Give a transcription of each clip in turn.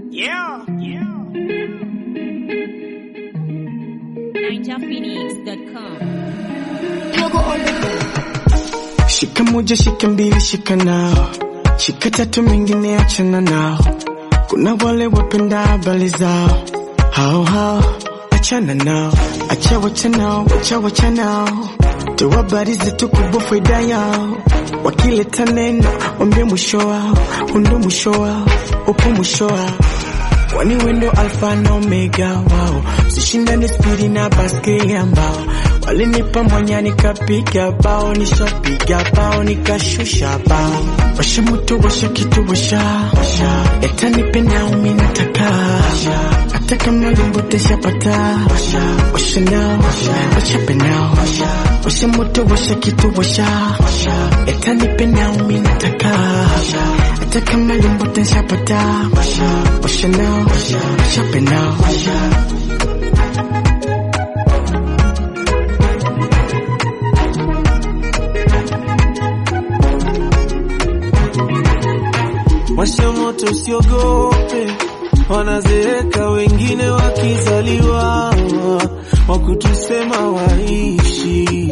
Yeah, yeah. NinjaPhoenix.com. Shika moja, shika mbili, shika nao, shika tatu, mengine achana nao. Kuna wale wapenda habari zao, hao hao, achana nao, acha wacha nao, acha wacha nao, tu habari zetu kubwa faida yao. Wakileta neno wambie mwisho wao, hundo mwisho wao, upo mwisho wao Kwani wendo alfa na omega wao, sishindane spidi na baskeli ambao walinipa mwanya nikapiga bao, nishapiga bao nikashusha bao. Washa moto, washa kitu, washa leta nipe nao mimi nataka hata kama limbo teshapata washa nao, washa pe nao, washa moto, washa kitu, washa leta nipe nao mimi nataka hata kama limbo teshapata washa nao, washa pe nao. Washa moto usiogope, wanazeeka wengine wakizaliwa, wakutusema waishi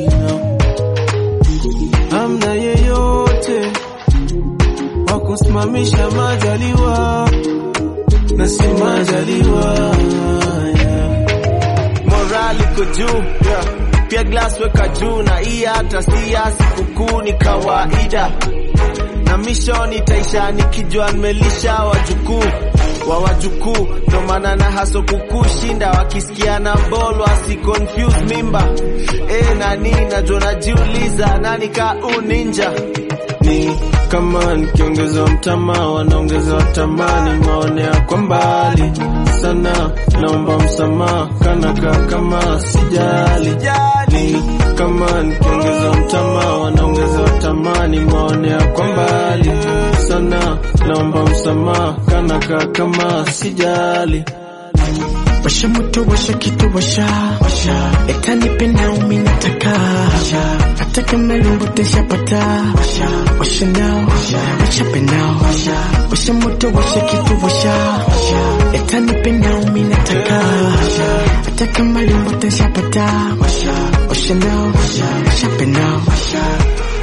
hamna yeyote wakusimamisha majaliwa na si majaliwa yeah. morali iko juu yeah. pia glass weka juu na hii hata si ya sikukuu ni kawaida na mission itaisha nikijua nimelisha wajukuu wa wajukuu ndo maana na haso kukushinda wakisikia na ball wasi confuse mimba e, nani najua najiuliza nani ka uninja ni kama nikiongeza mtama wanaongeza tamani maonea kwa mbali sana naomba msamaha kanaka kama sijali ni kama nikiongeza mtama wanaongeza tamani maonea kwa mbali sana naomba msamaha kanaka kama sijali Washa moto, washa kitu, washa leta nipe nao mimi nataka hata kama limbo teshapata washa nao, washa pe nao, washa moto, washa kitu, washa leta nipe nao mimi nataka hata kama limbo teshapata washa nao, washa pe nao.